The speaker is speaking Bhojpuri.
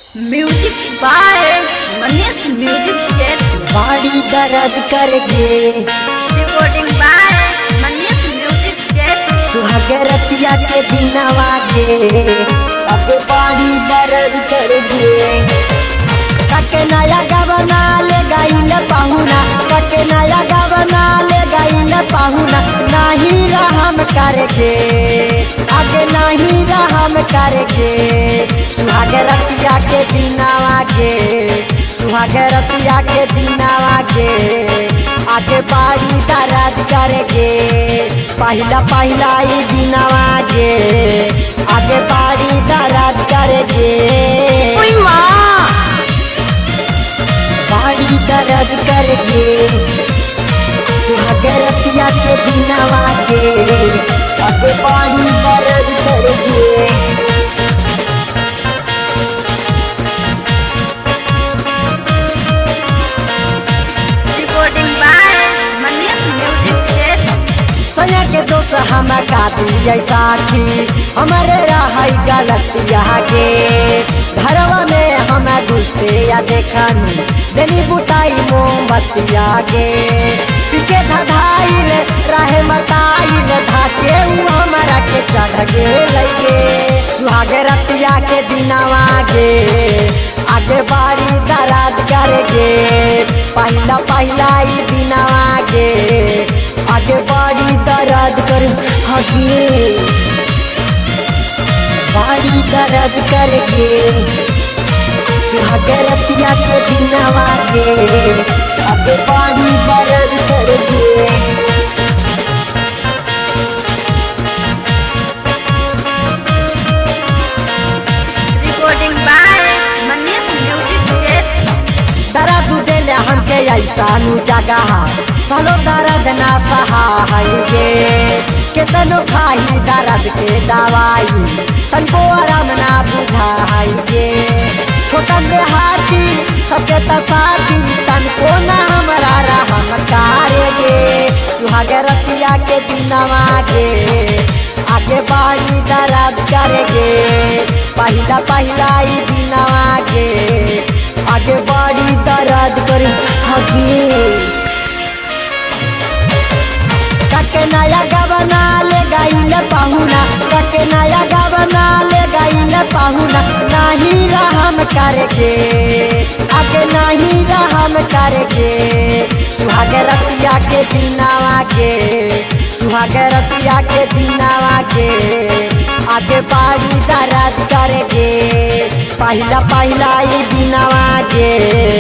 music by Manish music chat बाड़ी दर्द करके recording by Manish music chat सुहागरतिया के दिनवा के अब बाड़ी दर्द करके कके नया गबना ले गईल पाहुना कके नया गबना ले गईल पाहुना नहीं रहम करके आगे नहीं रहम करके सुहागरतिया के दिनवा के सुहागरतिया के दिनवा के आगे बाड़ी दर्द करके पहिला पहिला ई दिनवा के आगे बाड़ी दर्द करके ओई माँ बाड़ी दर्द करके सुहागरतिया के दिनवा के आगे बाड़ी दर्द करके recording by Manish music chat सया के दोस्त हम का दिए साथी हमारे रहाई गलतिया के घरवा में हम घुसते या देखनी देनी बुताई मोमबत्तिया के पीके धधाइल रहे मताइल धाके उ हमारा के चढ़ गे लगे सुहागे रतिया के दिनवा गे आगे बाड़ी दराज करगे पहिला पहिला ई दिनवा गे आगे बाड़ी दर्द कर हगे बाड़ी दर्द करके सुहागरतिया के दिनवा के आगे बाड़ी दर्द करके recording by Manish music chat दर्द देले हमके ऐसा नु जगह सलो दर्द ना सहायगे केतनो खाई दर्द के दवाई तनको आराम ना बुझाइगे छोटन देहाती सबके तसाती तनको ना हमारा रहम कारेगे सुहागे रतिया के दिनवा के आगे बाड़ी दर्द करेगे पहिला पहिला ई दिनवा के आगे बाड़ी दर्द कर हगे कके नया गबना ले गईल पाहुना कके नया गबना ले गईल पाहुना नहीं रहम करके आगे नहीं रहम करके सुहागे रतिया के दिनावा के सुहागे रतिया के दिनावा के आगे बाड़ी दर्द करके पहिला पहिला ई दिनावा के